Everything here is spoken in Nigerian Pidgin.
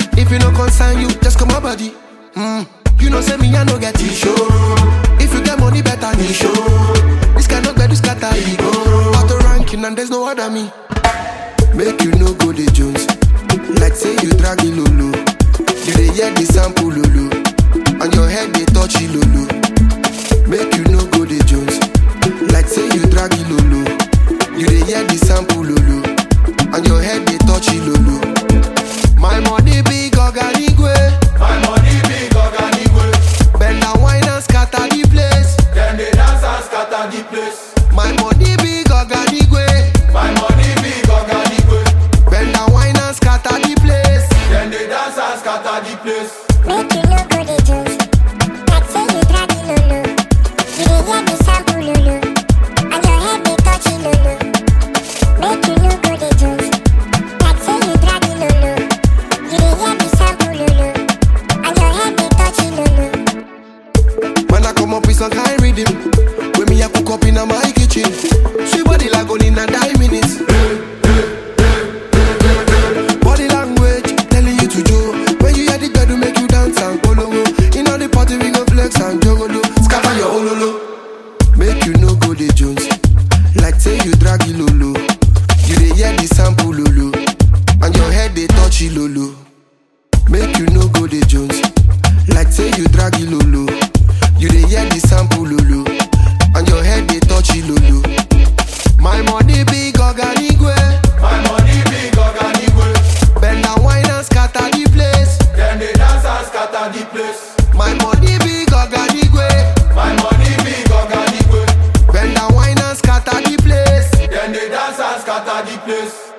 If you no concern you, just come my body. Mm. You know say me I no get issue. If you get money better me show. This kind of bed is scatter ego. Auto ranking and there's no other me. Make you no go the Jones. Like say you drag it lolo. You dey hear the sample lolo. And your head they touch it lolo. Make you no go the Jones. Like say you drag it lolo. You dey hear the sample lolo. And your head they touch it lolo. My money big organigwe. My money big organigwe. Bend and wine and scatter the place. Dem dey dance and scatter the place. My money big organigwe. My money big organigwe. Bend and wine and scatter the place. Dem dey dance and scatter the place. Make you no go the juice. Like say you drag it lolo. You dey hear the sample lolo. And your head dey touch it lolo. Make you no go the juice. Like say you drag it lolo. You dey hear the sample lolo. And your head dey touch it lolo. When I come up with some kind rhythm, when me I cook up in my kitchen, sweet body like only in a nine minutes. Body language telling you to do. When you hear the girl to make you dance and follow. In all the party we go flex and jogolo, scatter your ololo. Make you no go the Jones, like say you drag it lolo. You dey hear the sample lolo, and your head they touch it lolo. Make you no go the Jones. Like say you drag it lolo. You dey hear the sample lolo. And your head they touch it lolo. My money big organigwe. My money big organigwe. Bend and wine and scatter the place. Dem dey dance and scatter the place. My money big organigwe. My money big organigwe. Bend and wine and scatter the place. Dem dey dance and scatter the place.